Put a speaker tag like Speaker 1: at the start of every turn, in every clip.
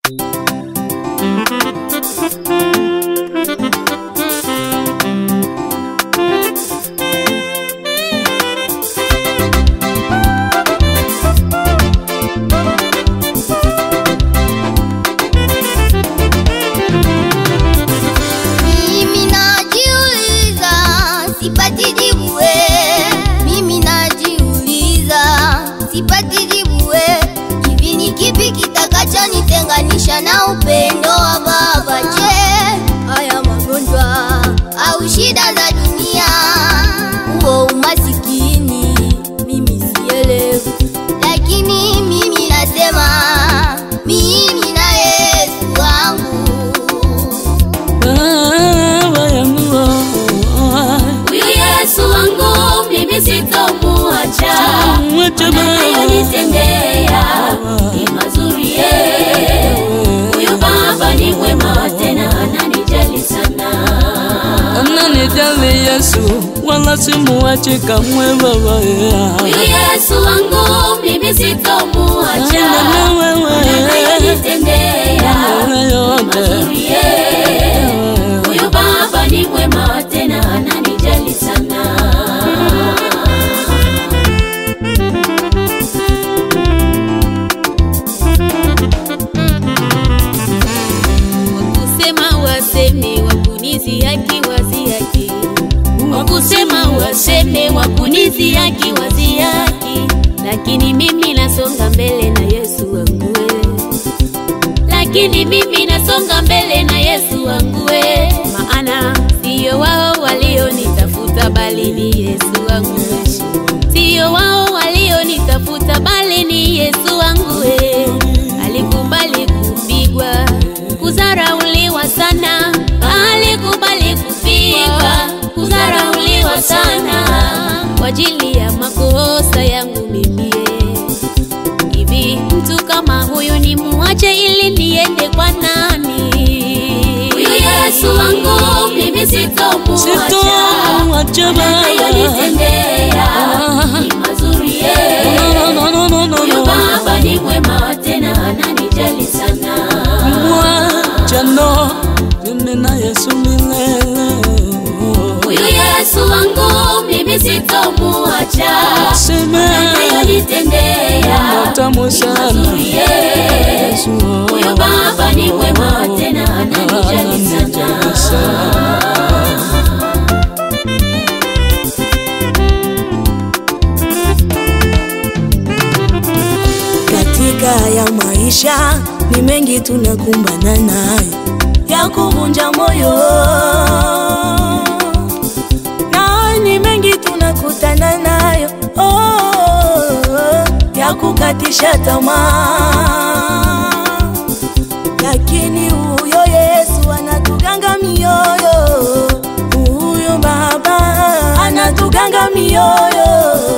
Speaker 1: Mimi najiuliza, sipati jibu we. Mimi najiuliza, sipati jibu we. Hivi ni kipi kitakachonitenganisha na upendo wa Baba? Je, haya magonjwa au shida za dunia, huo umasikini? Mimi sielewi, lakini mimi nasema mimi na Yesu wangu
Speaker 2: Baba yangu
Speaker 3: Huyu Yesu wangu mimi sitomuacha,
Speaker 2: mwacha Baba
Speaker 3: anayonitendea ni mazuri ye. Huyu Baba ni mwema tena ananijali sana.
Speaker 2: ananijali Yesu wala simuachi kamwe Baba
Speaker 3: Huyu Yesu wangu mimi sitomuacha,
Speaker 2: Enda na wewe
Speaker 3: anayonitendea
Speaker 2: Wewe
Speaker 3: ni
Speaker 2: yote
Speaker 3: mazuri ye. Huyu Baba ni mwema tena ananijali sana. Wakusema waseme wakunizi haki wazi haki, wakusema waseme wakunizi haki wazi haki, lakini mimi nasonga mbele na Yesu wangu we. lakini mimi nasonga mbele na Yesu wangu we. maana siyo wao walionitafuta bali ni Yesu wangu we. siyo wao walionitafuta bali ni Yesu wangu we. alikubali kupigwa kudharauliwa sana alikubali kupigwa kudharauliwa sana kwa ajili ya makosa yangu mimi hivi mtu kama huyu ni muache ili niende kwa nani huyu yesu wangu mimi sitomuacha
Speaker 2: Sitomwacha Baba
Speaker 3: anayonitendea ni mazuri ye
Speaker 2: No, no, no, no, no,
Speaker 3: huyu
Speaker 2: no.
Speaker 3: baba ni mwema tena ananijali sana
Speaker 2: Mwacha no mimi na Yesu milele
Speaker 3: huyu yesu wangu mimi sitomuacha
Speaker 2: Sema
Speaker 3: anayonitendea
Speaker 2: tamu sana
Speaker 3: mazuri ye
Speaker 2: Yesu
Speaker 3: huyu baba ni mwema tena ananijali sana
Speaker 4: Katika ya maisha ni mengi tunakumbana nayo ya kuvunja moyo, na ni mengi tunakutana nayo oh, ya kukatisha tamaa, lakini huyo Yesu anatuganga mioyo, huyo Baba anatuganga mioyo.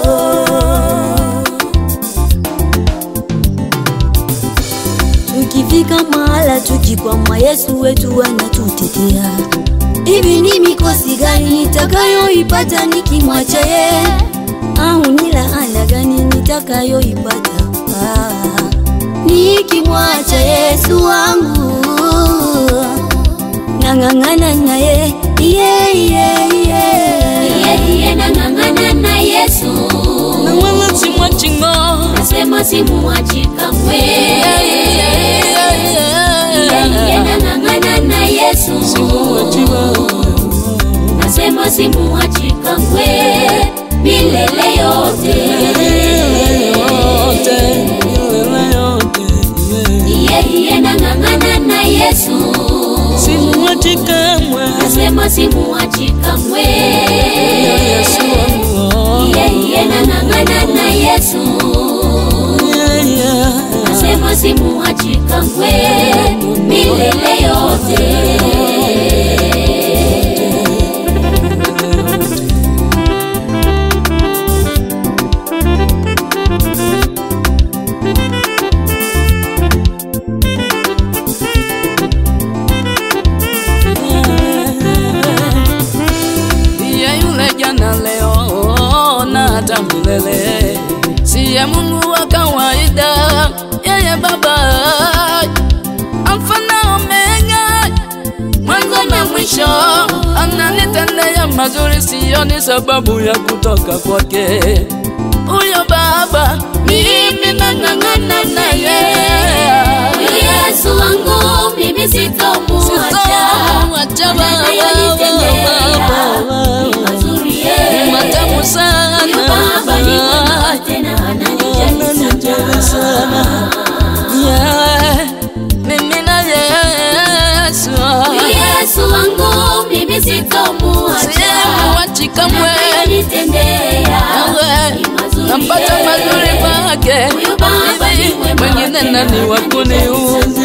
Speaker 5: Tukifika mahala tukikwama, Yesu wetu anatutetea. Hivi ni mikosi gani nitakayoipata nikimwacha ye, au ni laana gani nitakayoipata ah, nikimwacha Yesu wangu? Nang'ang'ana naye yeah, yeah, yeah.
Speaker 3: yeye nang'ang'ana na yesu
Speaker 2: na wala simwachi ngo
Speaker 3: nasema simuachi kamwe yeye nang'ang'ana na yesu
Speaker 2: Simwachi Baba
Speaker 3: nasema simuachi kamwe milele yote
Speaker 2: yote milele yote yeah.
Speaker 3: yeye nang'ang'ana na yesu
Speaker 2: Simwachi kamwe
Speaker 3: nasema simuachi kamwe
Speaker 2: Yesu wangu
Speaker 3: yeye nang'ang'ana na yesu
Speaker 2: yeah, yeah.
Speaker 3: nasema simuachi kamwe milele yote
Speaker 2: Siye yule jana leo na hata milele, siye Mungu wa kawaida, yeye Baba mazuri, sioni sababu ya kutoka kwake huyo baba. Mimi nang'ang'ana naye,
Speaker 3: Yesu wangu mimi sitomuacha
Speaker 2: sitomwacha baba,
Speaker 3: ni mazuri
Speaker 2: ni
Speaker 3: ye
Speaker 2: matamu sana,
Speaker 3: baba ni mwema tena ananijali sana
Speaker 2: Yeah, mimi na Yesu
Speaker 3: Yesu wangu mimi sitomuacha
Speaker 2: simuachi kamwe,
Speaker 3: ananitendea
Speaker 2: Wewe,
Speaker 3: ni mazuri
Speaker 2: napata
Speaker 3: ye.
Speaker 2: mazuri kwake,
Speaker 3: Huyu baba ni mwema
Speaker 2: mwingine
Speaker 3: tena
Speaker 2: nani wa kuniuza?